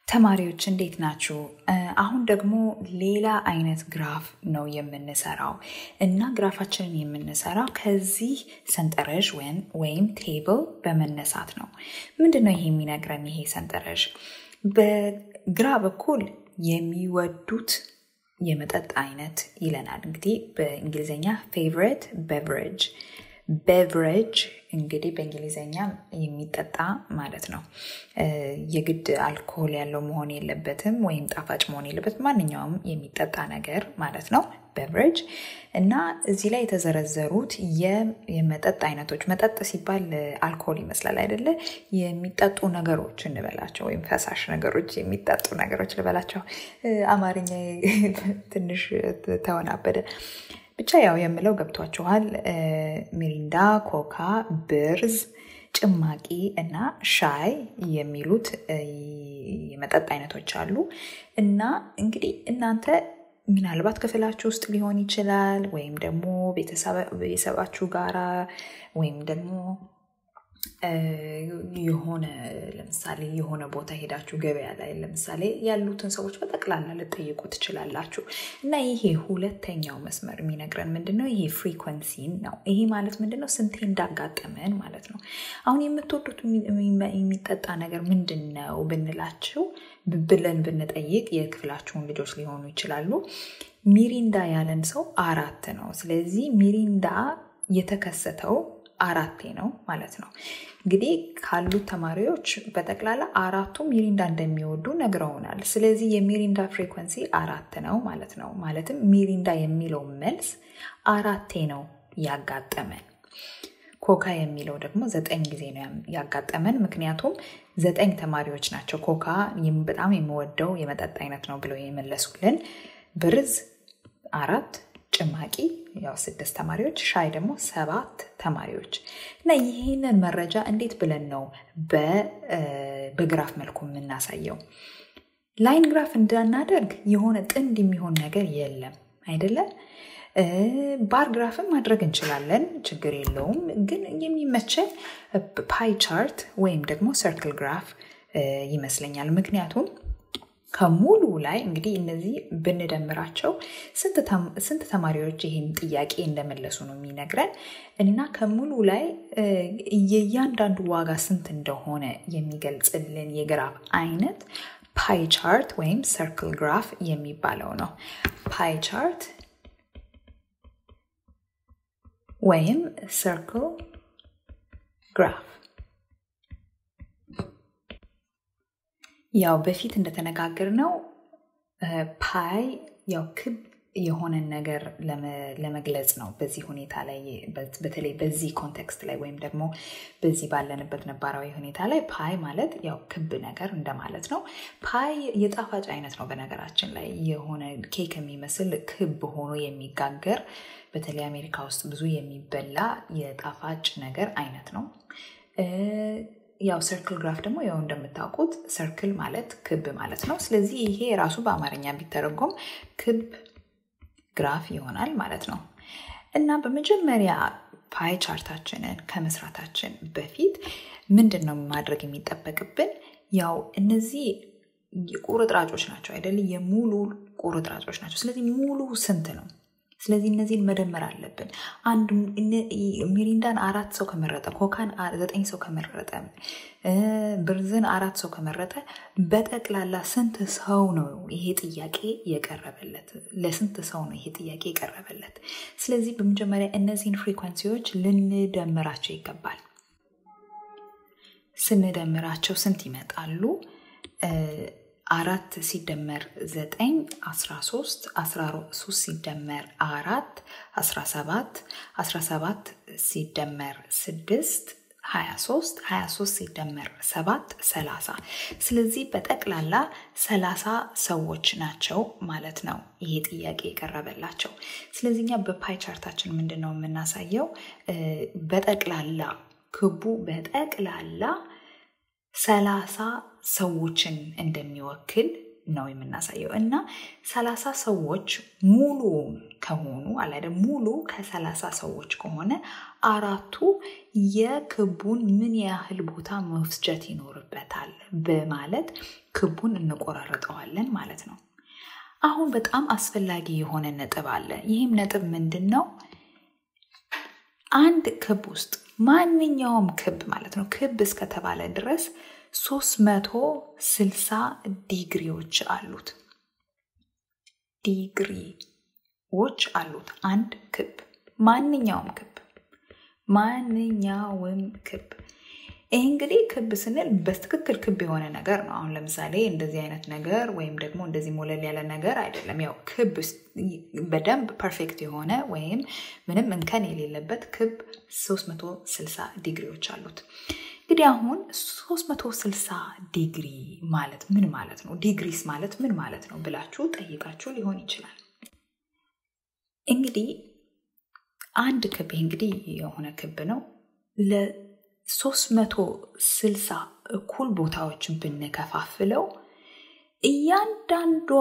ተማሪዎች እንዴት ናችሁ? አሁን ደግሞ ሌላ አይነት ግራፍ ነው የምንሰራው እና ግራፋችንን የምንሰራው ከዚህ ሰንጠረዥ ወይም ቴብል በመነሳት ነው። ምንድን ነው ይሄ የሚነግረን? ይሄ ሰንጠረዥ በግራ በኩል የሚወዱት የመጠጥ አይነት ይለናል። እንግዲህ በእንግሊዝኛ ፌቨሬት ቤቨሬጅ ቤቨሬጅ እንግዲህ በእንግሊዝኛ የሚጠጣ ማለት ነው። የግድ አልኮሆል ያለው መሆን የለበትም ወይም ጣፋጭ መሆን የለበትም። ማንኛውም የሚጠጣ ነገር ማለት ነው ቤቨሬጅ እና እዚህ ላይ የተዘረዘሩት የመጠጥ አይነቶች መጠጥ ሲባል አልኮሆል ይመስላል አይደለ? የሚጠጡ ነገሮች እንበላቸው ወይም ፈሳሽ ነገሮች የሚጠጡ ነገሮች ልበላቸው። አማርኛ ትንሽ ተወናበደ። ብቻ ያው የምለው ገብቷችኋል። ሚሪንዳ፣ ኮካ፣ ብርዝ፣ ጭማቂ እና ሻይ የሚሉት የመጠጥ አይነቶች አሉ እና እንግዲህ እናንተ ምናልባት ክፍላችሁ ውስጥ ሊሆን ይችላል ወይም ደግሞ ቤተሰባችሁ ጋራ ወይም ደግሞ የሆነ ለምሳሌ የሆነ ቦታ ሄዳችሁ ገበያ ላይ ለምሳሌ ያሉትን ሰዎች በጠቅላላ ልጠይቁ ትችላላችሁ። እና ይሄ ሁለተኛው መስመር የሚነግረን ምንድን ነው? ይሄ ፍሪኮንሲን ነው። ይሄ ማለት ምንድን ነው? ስንቴ እንዳጋጠመን ማለት ነው። አሁን የምትወዱት የሚጠጣ ነገር ምንድን ነው ብንላችሁ ብለን ብንጠይቅ የክፍላችሁን ልጆች ሊሆኑ ይችላሉ። ሚሪንዳ ያለን ሰው አራት ነው። ስለዚህ ሚሪንዳ የተከሰተው አራቴ ነው ማለት ነው። እንግዲህ ካሉት ተማሪዎች በጠቅላላ አራቱ ሚሪንዳ እንደሚወዱ ነግረውናል። ስለዚህ የሚሪንዳ ፍሪኮንሲ አራት ነው ማለት ነው። ማለትም ሚሪንዳ የሚለው መልስ አራቴ ነው ያጋጠመን። ኮካ የሚለው ደግሞ ዘጠኝ ጊዜ ነው ያጋጠመን። ምክንያቱም ዘጠኝ ተማሪዎች ናቸው ኮካ በጣም የምወደው የመጠጥ አይነት ነው ብለው የመለሱልን። ብርዝ አራት ጭማቂ ያው ስድስት ተማሪዎች፣ ሻይ ደግሞ ሰባት ተማሪዎች እና ይህንን መረጃ እንዴት ብለን ነው በግራፍ መልኩ የምናሳየው? ላይን ግራፍ እንዳናደርግ የሆነ ጥንድ የሚሆን ነገር የለም አይደለም። ባር ግራፍን ማድረግ እንችላለን፣ ችግር የለውም። ግን የሚመቸን ፓይ ቻርት ወይም ደግሞ ሰርክል ግራፍ ይመስለኛል። ምክንያቱም ከሙሉ ላይ እንግዲህ እነዚህ ብንደምራቸው ስንት ተማሪዎች ይህን ጥያቄ እንደመለሱ ነው የሚነግረን እና ከሙሉ ላይ የእያንዳንዱ ዋጋ ስንት እንደሆነ የሚገልጽልን የግራፍ አይነት ፓይ ቻርት ወይም ሰርክል ግራፍ የሚባለው ነው። ፓይ ቻርት ወይም ሰርክል ግራፍ ያው በፊት እንደተነጋገር ነው ፓይ ያው ክብ የሆነን ነገር ለመግለጽ ነው። በዚህ ሁኔታ ላይ በተለይ በዚህ ኮንቴክስት ላይ ወይም ደግሞ በዚህ ባለንበት ነባራዊ ሁኔታ ላይ ፓይ ማለት ያው ክብ ነገር እንደማለት ነው። ፓይ የጣፋጭ አይነት ነው። በነገራችን ላይ የሆነ ኬክ የሚመስል ክብ ሆኖ የሚጋገር በተለይ አሜሪካ ውስጥ ብዙ የሚበላ የጣፋጭ ነገር አይነት ነው። ያው ሰርክል ግራፍ ደግሞ ያው እንደምታውቁት ሰርክል ማለት ክብ ማለት ነው። ስለዚህ ይሄ ራሱ በአማርኛ ቢተረጎም ክብ ግራፍ ይሆናል ማለት ነው። እና በመጀመሪያ ፓይ ቻርታችንን ከመስራታችን በፊት ምንድን ነው ማድረግ የሚጠበቅብን? ያው እነዚህ ቁርጥራጮች ናቸው አይደል? የሙሉ ቁርጥራጮች ናቸው። ስለዚህ ሙሉ ስንት ነው? ስለዚህ እነዚህን መደመር አለብን። አንድ ሚሪንዳን አራት ሰው ከመረጠ፣ ኮካን ዘጠኝ ሰው ከመረጠ፣ ብርዝን አራት ሰው ከመረጠ በጠቅላላ ስንት ሰው ነው ይሄ ጥያቄ የቀረበለት? ለስንት ሰው ነው ይሄ ጥያቄ የቀረበለት? ስለዚህ በመጀመሪያ እነዚህን ፍሪኳንሲዎች ልንደምራቸው ይገባል። ስንደምራቸው ስንት ይመጣሉ? አራት ሲደመር ዘጠኝ አስራ ሶስት አስራ ሶስት ሲደመር አራት አስራ ሰባት አስራ ሰባት ሲደመር ስድስት ሀያ ሶስት ሀያ ሶስት ሲደመር ሰባት ሰላሳ ስለዚህ በጠቅላላ ሰላሳ ሰዎች ናቸው ማለት ነው ይሄ ጥያቄ የቀረበላቸው። ስለዚህ እኛ በፓይ ቻርታችን ምንድን ነው የምናሳየው? በጠቅላላ ክቡ በጠቅላላ ሰላሳ ሰዎችን እንደሚወክል ነው የምናሳየው እና ሰላሳ ሰዎች ሙሉ ከሆኑ አላደ ሙሉ ከሰላሳ ሰዎች ከሆነ አራቱ የክቡን ምን ያህል ቦታ መፍጀት ይኖርበታል በማለት ክቡን እንቆራረጠዋለን ማለት ነው። አሁን በጣም አስፈላጊ የሆነ ነጥብ አለ። ይህም ነጥብ ምንድን ነው? አንድ ክብ ውስጥ ማንኛውም ክብ ማለት ነው ክብ እስከተባለ ድረስ 360 ዲግሪዎች አሉት። ዲግሪዎች አሉት አንድ ክብ ማንኛውም ክብ ማንኛውም ክብ ይህ እንግዲህ ክብ ስንል በትክክል ክብ የሆነ ነገር ነው። አሁን ለምሳሌ እንደዚህ አይነት ነገር ወይም ደግሞ እንደዚህ ሞለል ያለ ነገር አይደለም። ያው ክብ በደንብ ፐርፌክት የሆነ ወይም ምንም እንከን የሌለበት ክብ 360 ዲግሪዎች አሉት። እንግዲህ አሁን 360 ዲግሪ ማለት ምን ማለት ነው? ዲግሪስ ማለት ምን ማለት ነው ብላችሁ ጠይቃችሁ ሊሆን ይችላል። እንግዲህ አንድ ክብ እንግዲህ የሆነ ክብ ነው ለ360 እኩል ቦታዎችን ብንከፋፍለው እያንዳንዷ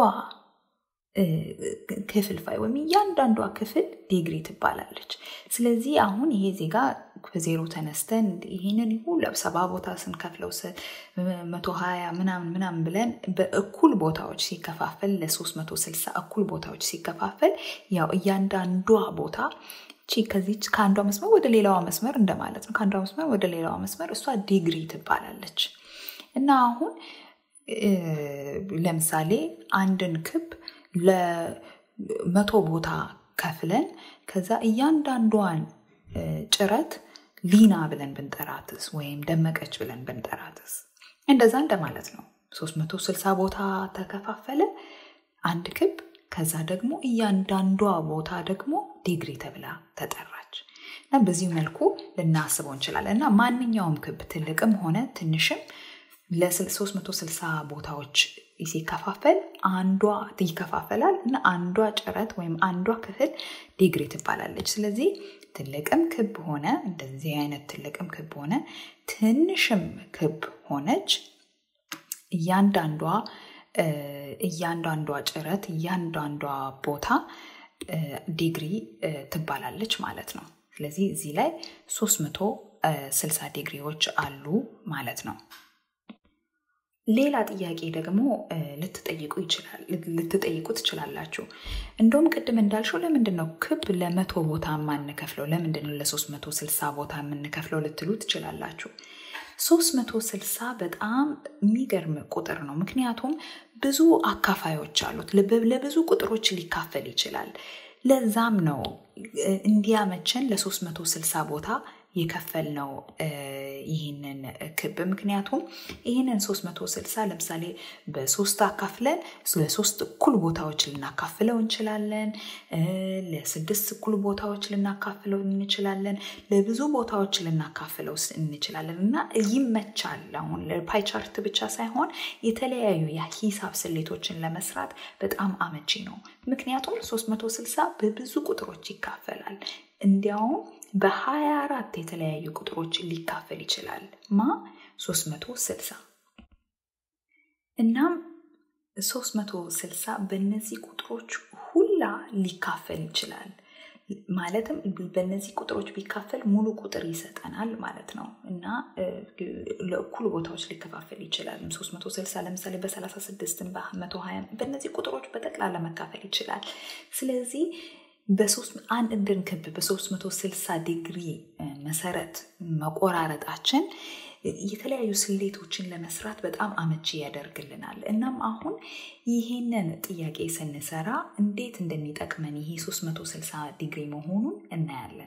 ክፍልፋይ ወይም እያንዳንዷ ክፍል ዲግሪ ትባላለች። ስለዚህ አሁን ይሄ ዜጋ ከዜሮ ተነስተን ይህንን ሁሉ ሰባ ቦታ ስንከፍለው መቶ ሀያ ምናምን ምናምን ብለን በእኩል ቦታዎች ሲከፋፈል ለ360 እኩል ቦታዎች ሲከፋፈል ያው እያንዳንዷ ቦታ ቺ ከዚች ከአንዷ መስመር ወደ ሌላዋ መስመር እንደማለት ነው። ከአንዷ መስመር ወደ ሌላዋ መስመር እሷ ዲግሪ ትባላለች። እና አሁን ለምሳሌ አንድን ክብ ለመቶ ቦታ ከፍለን ከዛ እያንዳንዷን ጭረት ሊና ብለን ብንጠራትስ ወይም ደመቀች ብለን ብንጠራትስ እንደዛ እንደማለት ነው። 360 ቦታ ተከፋፈለ አንድ ክብ። ከዛ ደግሞ እያንዳንዷ ቦታ ደግሞ ዲግሪ ተብላ ተጠራች እና በዚህ መልኩ ልናስበው እንችላለን እና ማንኛውም ክብ ትልቅም ሆነ ትንሽም ለ360 ቦታዎች ሲከፋፈል አንዷ ይከፋፈላል እና አንዷ ጭረት ወይም አንዷ ክፍል ዲግሪ ትባላለች። ስለዚህ ትልቅም ክብ ሆነ እንደዚህ አይነት ትልቅም ክብ ሆነ ትንሽም ክብ ሆነች እያንዳንዷ እያንዳንዷ ጭረት እያንዳንዷ ቦታ ዲግሪ ትባላለች ማለት ነው። ስለዚህ እዚህ ላይ 360 ዲግሪዎች አሉ ማለት ነው። ሌላ ጥያቄ ደግሞ ልትጠይቁ ይችላል ልትጠይቁ ትችላላችሁ። እንደውም ቅድም እንዳልሽው ለምንድን ነው ክብ ለመቶ ቦታ የማንከፍለው? ለምንድን ነው ለሶስት መቶ ስልሳ ቦታ የምንከፍለው ልትሉ ትችላላችሁ። ሶስት መቶ ስልሳ በጣም የሚገርም ቁጥር ነው። ምክንያቱም ብዙ አካፋዮች አሉት። ለብዙ ቁጥሮች ሊካፈል ይችላል። ለዛም ነው እንዲያመቸን ለሶስት መቶ ስልሳ ቦታ የከፈልነው ይህንን ክብ ምክንያቱም ይህንን 360 ለምሳሌ በሶስት አካፍለን ለሶስት እኩል ቦታዎች ልናካፍለው እንችላለን። ለስድስት እኩል ቦታዎች ልናካፍለው እንችላለን። ለብዙ ቦታዎች ልናካፍለው እንችላለን እና ይመቻል። አሁን ለፓይ ቻርት ብቻ ሳይሆን የተለያዩ የሂሳብ ስሌቶችን ለመስራት በጣም አመቺ ነው። ምክንያቱም 360 በብዙ ቁጥሮች ይካፈላል። እንዲያውም በ24 የተለያዩ ቁጥሮች ሊካፈል ይችላል ማ 360 እናም 360 በእነዚህ ቁጥሮች ሁላ ሊካፈል ይችላል ማለትም በእነዚህ ቁጥሮች ቢካፈል ሙሉ ቁጥር ይሰጠናል ማለት ነው እና ለእኩል ቦታዎች ሊከፋፈል ይችላል 360 ለምሳሌ በ36 በ120 በእነዚህ ቁጥሮች በጠቅላላ መካፈል ይችላል ስለዚህ አንድን ክብ በ360 ዲግሪ መሰረት መቆራረጣችን የተለያዩ ስሌቶችን ለመስራት በጣም አመቺ ያደርግልናል። እናም አሁን ይህንን ጥያቄ ስንሰራ እንዴት እንደሚጠቅመን ይሄ 360 ዲግሪ መሆኑን እናያለን።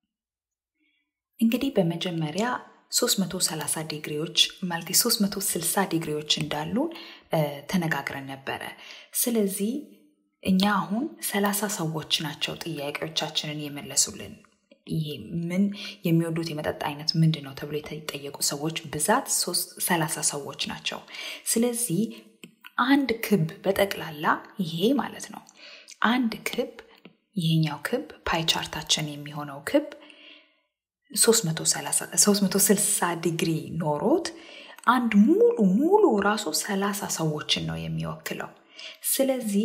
እንግዲህ በመጀመሪያ 330 ዲግሪዎች ማለት 360 ዲግሪዎች እንዳሉ ተነጋግረን ነበረ። ስለዚህ እኛ አሁን ሰላሳ ሰዎች ናቸው ጥያቄዎቻችንን የመለሱልን። ይሄ ምን የሚወዱት የመጠጥ አይነት ምንድን ነው ተብሎ የተጠየቁ ሰዎች ብዛት ሰላሳ ሰዎች ናቸው። ስለዚህ አንድ ክብ በጠቅላላ ይሄ ማለት ነው አንድ ክብ ይሄኛው ክብ ፓይ ቻርታችን የሚሆነው ክብ 360 ዲግሪ ኖሮት አንድ ሙሉ ሙሉ ራሱ ሰላሳ ሰዎችን ነው የሚወክለው። ስለዚህ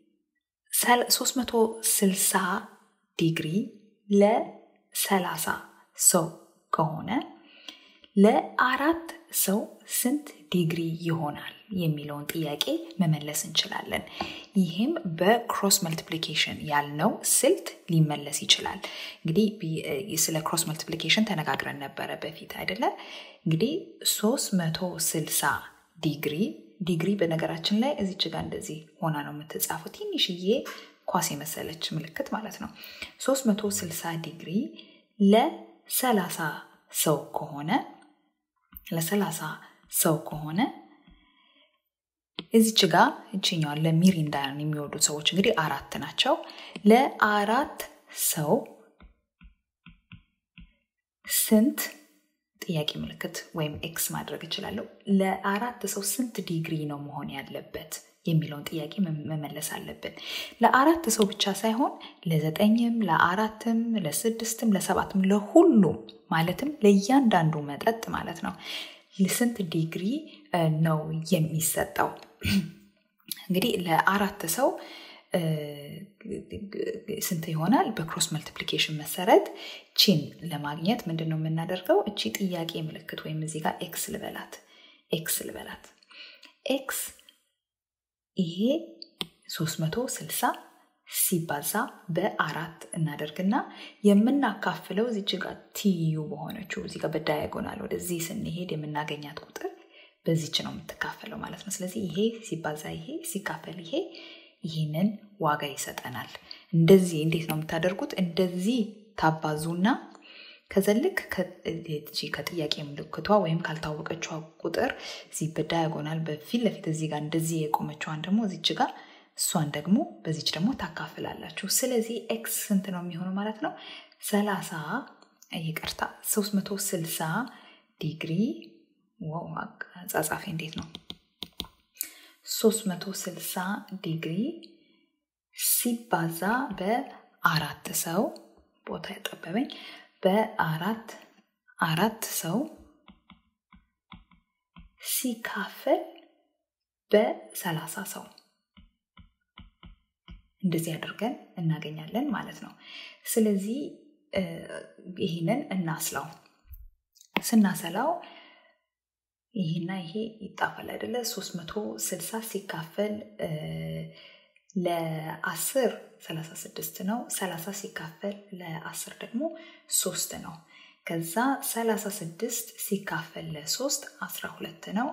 360 ዲግሪ ለ30 ሰው ከሆነ ለአራት ሰው ስንት ዲግሪ ይሆናል የሚለውን ጥያቄ መመለስ እንችላለን። ይህም በክሮስ መልቲፕሊኬሽን ያልነው ስልት ሊመለስ ይችላል። እንግዲህ ስለ ክሮስ መልቲፕሊኬሽን ተነጋግረን ነበረ በፊት አይደለ? እንግዲህ 360 ዲግሪ ዲግሪ በነገራችን ላይ እዚች ጋር እንደዚህ ሆና ነው የምትጻፈው። ትንሽዬ ኳስ የመሰለች ምልክት ማለት ነው። 360 ዲግሪ ለ30 ሰው ከሆነ ለ30 ሰው ከሆነ እዚች ጋ እችኛዋን ለሚሪንዳ የሚወዱት ሰዎች እንግዲህ አራት ናቸው። ለአራት ሰው ስንት ጥያቄ ምልክት ወይም ኤክስ ማድረግ እችላለሁ። ለአራት ሰው ስንት ዲግሪ ነው መሆን ያለበት የሚለውን ጥያቄ መመለስ አለብን። ለአራት ሰው ብቻ ሳይሆን ለዘጠኝም፣ ለአራትም፣ ለስድስትም፣ ለሰባትም ለሁሉም ማለትም ለእያንዳንዱ መጠጥ ማለት ነው ስንት ዲግሪ ነው የሚሰጠው? እንግዲህ ለአራት ሰው ስንት ይሆናል? በክሮስ መልቲፕሊኬሽን መሰረት ቺን ለማግኘት ምንድን ነው የምናደርገው? እቺ ጥያቄ ምልክት ወይም እዚህ ጋር ኤክስ ልበላት ኤክስ ልበላት ኤክስ ይሄ 360 ሲባዛ በአራት እናደርግና የምናካፍለው እዚች ጋር ትይዩ በሆነችው እዚህ ጋር በዳያጎናል ወደዚህ ስንሄድ የምናገኛት ቁጥር በዚች ነው የምትካፈለው ማለት ነው። ስለዚህ ይሄ ሲባዛ ይሄ ሲካፈል ይሄ ይህንን ዋጋ ይሰጠናል። እንደዚህ እንዴት ነው የምታደርጉት? እንደዚህ ታባዙና ከዛ ልክ ከጥያቄ ምልክቷ ወይም ካልታወቀችዋ ቁጥር እዚህ በዳያጎናል በፊት ለፊት እዚህ ጋር እንደዚህ የቆመችዋን ደግሞ እዚች ጋር እሷን ደግሞ በዚች ደግሞ ታካፍላላችሁ። ስለዚህ ኤክስ ስንት ነው የሚሆነው ማለት ነው? ሰላሳ ይቅርታ 360 ዲግሪ አጻጻፊ እንዴት ነው? 360 ዲግሪ ሲባዛ በአራት ሰው ቦታ ያጠበበኝ በአራት አራት ሰው ሲካፈል በሰላሳ ሰው እንደዚህ አድርገን እናገኛለን ማለት ነው። ስለዚህ ይህንን እናስላው። ስናሰላው ይህና ይሄ ይጣፋል አይደለ? 360 ሲካፈል ለአስር 36 ነው። 30 ሲካፈል ለአስር ደግሞ ሶስት ነው። ከዛ 36 ሲካፈል ለሶስት 12 ነው።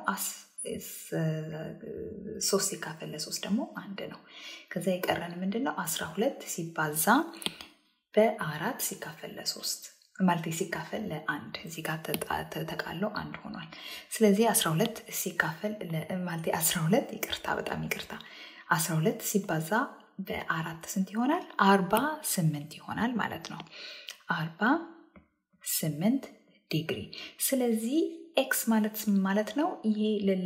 ሶስት ሲካፈል ለሶስት ደግሞ አንድ ነው። ከዛ የቀረን ምንድን ነው? 12 ሲባዛ በአራት ሲካፈል ለሶስት ማለት ሲካፈል ለአንድ እዚህ ጋር ተቃሎ አንድ ሆኗል። ስለዚህ 12 ሲካፈል ማለት 12 ይቅርታ፣ በጣም ይቅርታ 12 ሲባዛ በአራት ስንት ይሆናል? አርባ ስምንት ይሆናል ማለት ነው። አርባ ስምንት ዲግሪ። ስለዚህ ኤክስ ማለት ማለት ነው ይሄ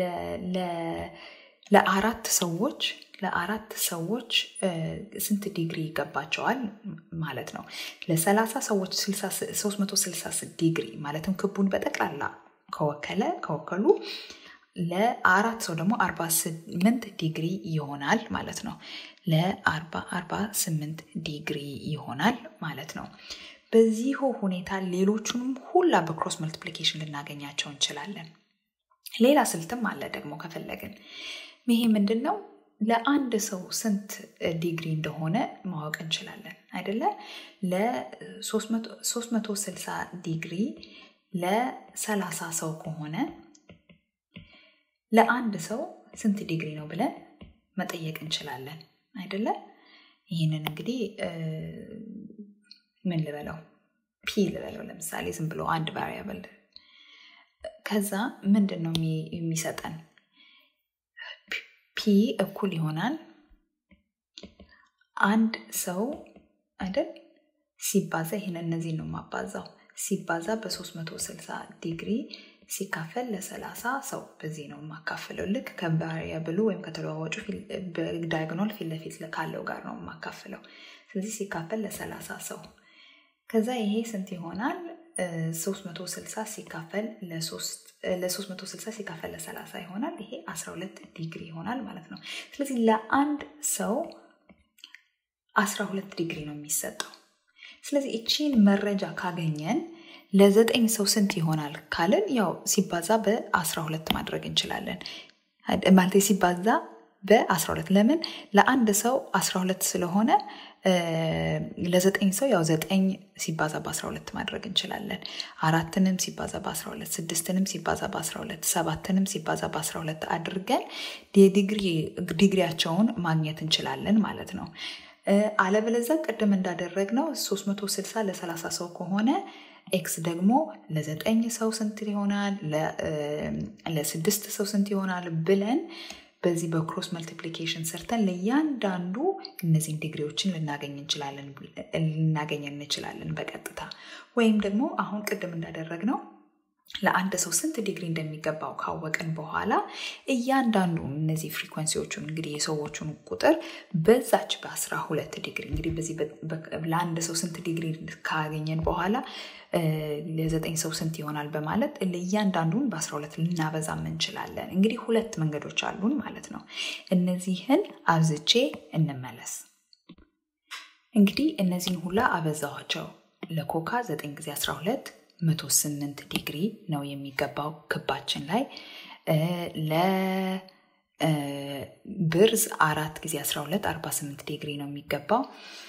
ለአራት ሰዎች ለአራት ሰዎች ስንት ዲግሪ ይገባቸዋል ማለት ነው። ለሰላሳ ሰዎች 360 ዲግሪ ማለትም ክቡን በጠቅላላ ከወከለ ከወከሉ ለአራት ሰው ደግሞ 48 ዲግሪ ይሆናል ማለት ነው። ለ48 ዲግሪ ይሆናል ማለት ነው። በዚሁ ሁኔታ ሌሎቹንም ሁላ በክሮስ መልቲፕሊኬሽን ልናገኛቸው እንችላለን። ሌላ ስልትም አለ ደግሞ ከፈለግን። ይሄ ምንድን ነው? ለአንድ ሰው ስንት ዲግሪ እንደሆነ ማወቅ እንችላለን አይደለ? ለ360 ዲግሪ ለ30 ሰው ከሆነ ለአንድ ሰው ስንት ዲግሪ ነው ብለን መጠየቅ እንችላለን አይደለ? ይህንን እንግዲህ ምን ልበለው ፒ ልበለው ለምሳሌ ዝም ብሎ አንድ ቫሪያብል ከዛ ምንድን ነው የሚሰጠን ፒ እኩል ይሆናል አንድ ሰው አይደል ሲባዛ ይህን እነዚህ ነው ማባዛው ሲባዛ በ360 ዲግሪ ሲካፈል ለ30 ሰው በዚህ ነው የማካፍለው ልክ ከቫሪያብሉ ወይም ከተለዋዋጩ ዳያግኖል ፊት ለፊት ካለው ጋር ነው የማካፍለው ስለዚህ ሲካፈል ለ30 ሰው ከዛ ይሄ ስንት ይሆናል 360 ሲካፈል ለ360 ሲካፈል ለ30 ይሆናል። ይሄ 12 ዲግሪ ይሆናል ማለት ነው። ስለዚህ ለአንድ ሰው 12 ዲግሪ ነው የሚሰጠው። ስለዚህ እቺን መረጃ ካገኘን ለዘጠኝ ሰው ስንት ይሆናል ካልን ያው ሲባዛ በ12 ማድረግ እንችላለን። ማለት ሲባዛ በ12 ለምን ለአንድ ሰው 12 ስለሆነ ለዘጠኝ ሰው ያው ዘጠኝ ሲባዛ በ12 ማድረግ እንችላለን። አራትንም ሲባዛ በ12 ስድስትንም ሲባዛ በ12 ሰባትንም ሲባዛ በ12 አድርገን ዲግሪያቸውን ማግኘት እንችላለን ማለት ነው። አለበለዛ ቅድም እንዳደረግነው 360 ለ30 ሰው ከሆነ ኤክስ ደግሞ ለዘጠኝ ሰው ስንት ይሆናል፣ ለስድስት ሰው ስንት ይሆናል ብለን በዚህ በክሮስ መልቲፕሊኬሽን ሰርተን ለእያንዳንዱ እነዚህን ዲግሪዎችን ልናገኝ እንችላለን ልናገኝ እንችላለን በቀጥታ ወይም ደግሞ አሁን ቅድም እንዳደረግነው ለአንድ ሰው ስንት ዲግሪ እንደሚገባው ካወቅን በኋላ እያንዳንዱ እነዚህ ፍሪኮንሲዎቹን እንግዲህ የሰዎቹን ቁጥር በዛች በአስራ ሁለት ዲግሪ እንግዲህ በዚህ ለአንድ ሰው ስንት ዲግሪ ካገኘን በኋላ ለዘጠኝ ሰው ስንት ይሆናል በማለት ለእያንዳንዱን በአስራ ሁለት ልናበዛም እንችላለን። እንግዲህ ሁለት መንገዶች አሉን ማለት ነው። እነዚህን አብዝቼ እንመለስ። እንግዲህ እነዚህን ሁላ አበዛኋቸው። ለኮካ ዘጠኝ ጊዜ አስራ ሁለት መቶ ስምንት ዲግሪ ነው የሚገባው ክባችን ላይ ለብርዝ አራት ጊዜ 12 48 ዲግሪ ነው የሚገባው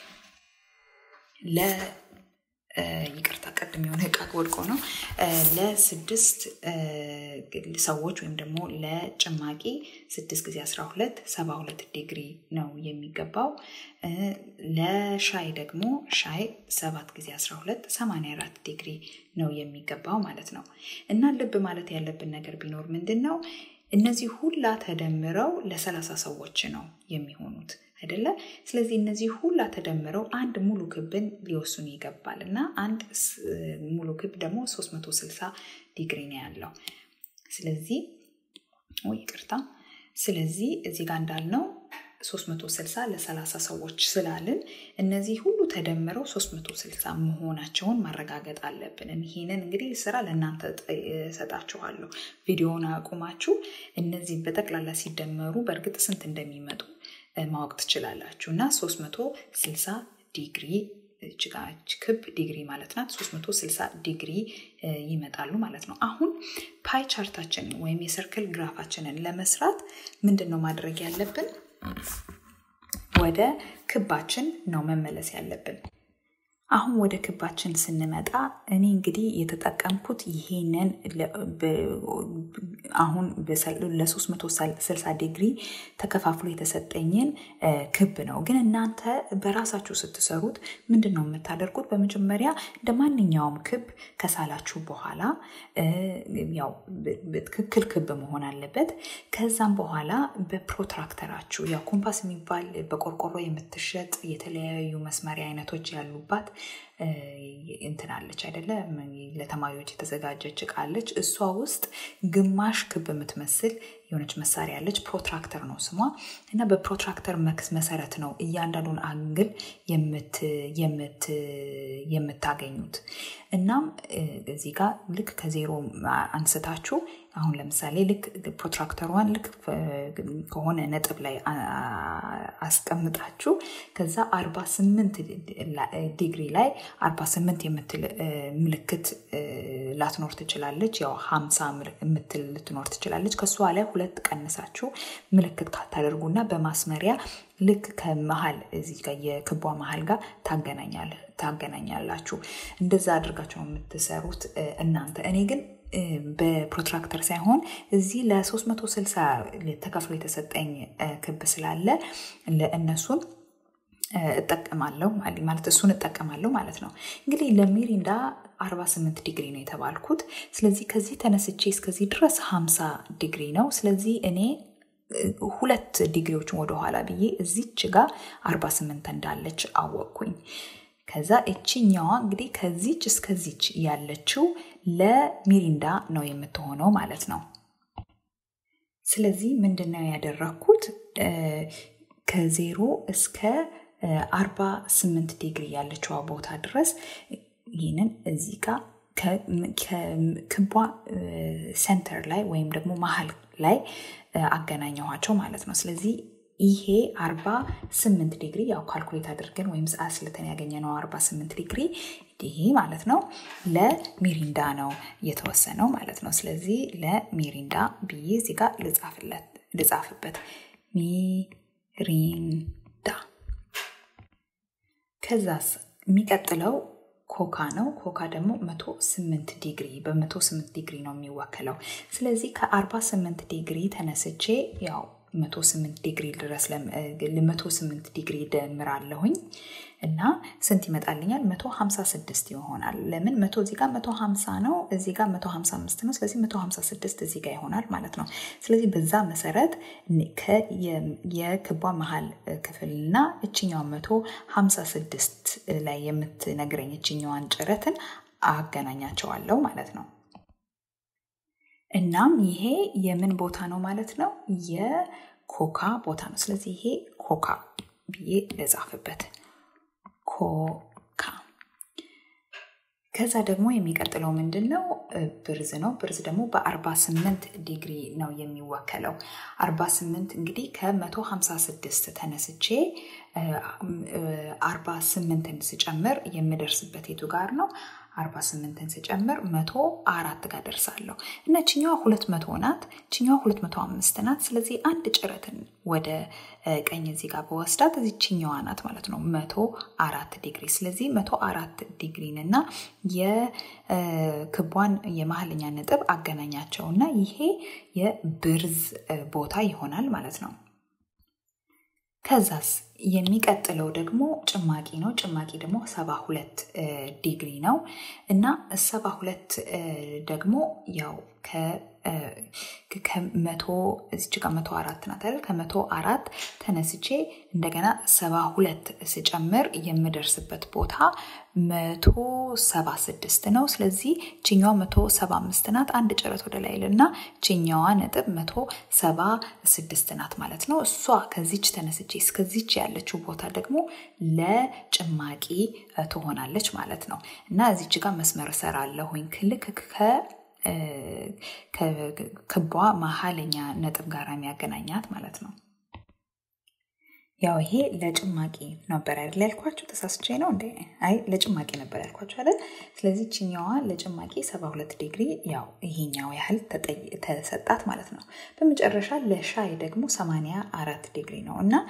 ለ ይቅርታ ቀድም የሆነ እቃ ወድቆ ነው ለስድስት ሰዎች ወይም ደግሞ ለጭማቂ ስድስት ጊዜ 12 72 ዲግሪ ነው የሚገባው ለሻይ ደግሞ ሻይ ሰባት ጊዜ 12 84 ዲግሪ ነው የሚገባው ማለት ነው እና ልብ ማለት ያለብን ነገር ቢኖር ምንድን ነው እነዚህ ሁላ ተደምረው ለሰላሳ ሰዎች ነው የሚሆኑት አይደለ ስለዚህ እነዚህ ሁላ ተደምረው አንድ ሙሉ ክብን ሊወስኑ ይገባል እና አንድ ሙሉ ክብ ደግሞ 360 ዲግሪ ነው ያለው ስለዚህ ይቅርታ ስለዚህ እዚህ ጋር እንዳልነው 360 ለ30 ሰዎች ስላልን እነዚህ ሁሉ ተደምረው 360 መሆናቸውን ማረጋገጥ አለብን። ይህንን እንግዲህ ስራ ለእናንተ እሰጣችኋለሁ። ቪዲዮውን አቁማችሁ እነዚህ በጠቅላላ ሲደመሩ በእርግጥ ስንት እንደሚመጡ ማወቅ ትችላላችሁ እና 360 ዲግሪ ችጋች ክብ ዲግሪ ማለት ናት 360 ዲግሪ ይመጣሉ ማለት ነው አሁን ፓይ ቻርታችንን ወይም የሰርክል ግራፋችንን ለመስራት ምንድን ነው ማድረግ ያለብን ወደ ክባችን ነው መመለስ ያለብን አሁን ወደ ክባችን ስንመጣ እኔ እንግዲህ የተጠቀምኩት ይሄንን አሁን ለ360 ዲግሪ ተከፋፍሎ የተሰጠኝን ክብ ነው። ግን እናንተ በራሳችሁ ስትሰሩት ምንድን ነው የምታደርጉት? በመጀመሪያ እንደ ማንኛውም ክብ ከሳላችሁ በኋላ ያው ትክክል ክብ መሆን አለበት። ከዛም በኋላ በፕሮትራክተራችሁ ያው ኮምፓስ የሚባል በቆርቆሮ የምትሸጥ የተለያዩ መስመሪያ አይነቶች ያሉባት እንትናለች አይደለ ለተማሪዎች የተዘጋጀች እቃ አለች እሷ ውስጥ ግማሽ ክብ የምትመስል የሆነች መሳሪያ ያለች ፕሮትራክተር ነው ስሟ እና በፕሮትራክተር መሰረት ነው እያንዳንዱን አንግል የምታገኙት እናም እዚህ ጋር ልክ ከዜሮ አንስታችሁ አሁን ለምሳሌ ልክ ፕሮትራክተሯን ልክ ከሆነ ነጥብ ላይ አስቀምጣችሁ ከዛ 48 ዲግሪ ላይ 48 የምትል ምልክት ላትኖር ትችላለች ያው 50 የምትል ልትኖር ትችላለች ከእሷ ላይ ሁለት ቀንሳችሁ ምልክት ካታደርጉና በማስመሪያ ልክ ከመሀል እዚህ ጋር የክቧ መሀል ጋር ታገናኛላችሁ እንደዛ አድርጋችሁ ነው የምትሰሩት እናንተ እኔ ግን በፕሮትራክተር ሳይሆን እዚህ ለ360 ተከፍሎ የተሰጠኝ ክብ ስላለ ለእነሱን እጠቀማለሁ ማለት እሱን እጠቀማለሁ ማለት ነው እንግዲህ ለሚሪንዳ 48 ዲግሪ ነው የተባልኩት ስለዚህ ከዚህ ተነስቼ እስከዚህ ድረስ 50 ዲግሪ ነው ስለዚህ እኔ ሁለት ዲግሪዎችን ወደኋላ ብዬ እዚች ጋር 48 እንዳለች አወቅኩኝ ከዛ እችኛዋ እንግዲህ ከዚች እስከዚች ያለችው ለሚሪንዳ ነው የምትሆነው ማለት ነው ስለዚህ ምንድነው ያደረግኩት ከዜሮ እስከ 48 ዲግሪ ያለችዋ ቦታ ድረስ ይህንን እዚህ ጋር ከክቧ ሴንተር ላይ ወይም ደግሞ መሀል ላይ አገናኘኋቸው ማለት ነው። ስለዚህ ይሄ 48 ዲግሪ ያው ካልኩሌት አድርገን ወይም ሰዓት ስለተን ያገኘነው 48 ዲግሪ ይሄ ማለት ነው ለሚሪንዳ ነው የተወሰነው ማለት ነው። ስለዚህ ለሚሪንዳ ብዬ እዚህ ጋር ልጻፍበት ሚሪንዳ። ከዛስ የሚቀጥለው ኮካ ነው። ኮካ ደግሞ 108 ዲግሪ በ108 ዲግሪ ነው የሚወከለው። ስለዚህ ከ48 ዲግሪ ተነስቼ ያው 108 ዲግሪ ድረስ ለ108 ዲግሪ ደምራለሁኝ እና ስንት ይመጣልኛል? 156 ይሆናል። ለምን መቶ እዚህ ጋር 150 ነው፣ እዚህ ጋር 155 ነው። ስለዚህ 156 እዚህ ጋር ይሆናል ማለት ነው። ስለዚህ በዛ መሰረት የክቧ መሀል ክፍልና እችኛዋ 156 ላይ የምትነግረኝ እችኛዋን ጭረትን አገናኛቸዋለሁ ማለት ነው። እናም ይሄ የምን ቦታ ነው ማለት ነው? የኮካ ቦታ ነው። ስለዚህ ይሄ ኮካ ብዬ ልጻፍበት። ኮካ። ከዛ ደግሞ የሚቀጥለው ምንድን ነው? ብርዝ ነው። ብርዝ ደግሞ በ48 ዲግሪ ነው የሚወከለው። 48 እንግዲህ ከ156 ተነስቼ 48ን ስጨምር የምደርስበት የቱ ጋር ነው? 48ን ስጨምር መቶ አራት ጋር ደርሳለሁ እና ችኛዋ ሁለት መቶ ናት፣ ችኛዋ ሁለት መቶ አምስት ናት። ስለዚህ አንድ ጭረትን ወደ ቀኝ እዚህ ጋር በወስዳት እዚህ ችኛዋ ናት ማለት ነው መቶ አራት ዲግሪ። ስለዚህ መቶ አራት ዲግሪን እና የክቧን የመሀልኛ ነጥብ አገናኛቸው እና ይሄ የብርዝ ቦታ ይሆናል ማለት ነው። ከዛስ የሚቀጥለው ደግሞ ጭማቂ ነው። ጭማቂ ደግሞ ሰባ ሁለት ዲግሪ ነው እና ሰባ ሁለት ደግሞ ያው ከመቶ እዚች ጋር መቶ አራት ናት አይደል? ከመቶ አራት ተነስቼ እንደገና ሰባ ሁለት ስጨምር የምደርስበት ቦታ መቶ ሰባ ስድስት ነው። ስለዚህ ችኛዋ መቶ ሰባ አምስት ናት። አንድ ጭረት ወደ ላይ እና ችኛዋ ነጥብ መቶ ሰባ ስድስት ናት ማለት ነው። እሷ ከዚች ተነስቼ እስከዚች ያለችው ቦታ ደግሞ ለጭማቂ ትሆናለች ማለት ነው እና እዚች ጋር መስመር እሰራለሁኝ ልክ ከ ክቧ መሀለኛ ነጥብ ጋር የሚያገናኛት ማለት ነው። ያው ይሄ ለጭማቂ ነበር አይደል ያልኳቸው? ተሳስቼ ነው እንዴ? አይ ለጭማቂ ነበር ያልኳቸው አይደል? ስለዚህ ችኛዋ ለጭማቂ 72 ዲግሪ ያው ይሄኛው ያህል ተሰጣት ማለት ነው። በመጨረሻ ለሻይ ደግሞ 84 ዲግሪ ነው እና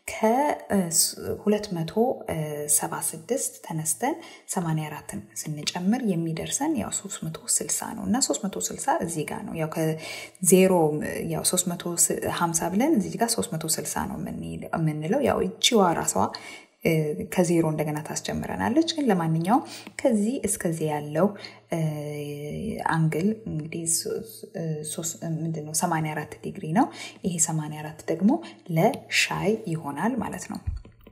ከ276 ተነስተን 84ን ስንጨምር የሚደርሰን ያው 360 ነው እና 360 እዚህ ጋር ነው። ያው ከዜሮ ያው 350 ብለን እዚህ ጋር 360 ነው የምንለው። ያው እቺዋ ራሷ ከዜሮ እንደገና ታስጀምረናለች። ግን ለማንኛውም ከዚህ እስከዚህ ያለው አንግል እንግዲህ ምንድነው 84 ዲግሪ ነው። ይሄ 84 ደግሞ ለሻይ ይሆናል ማለት ነው።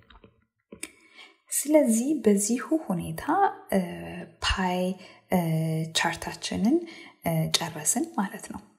ስለዚህ በዚሁ ሁኔታ ፓይ ቻርታችንን ጨረስን ማለት ነው።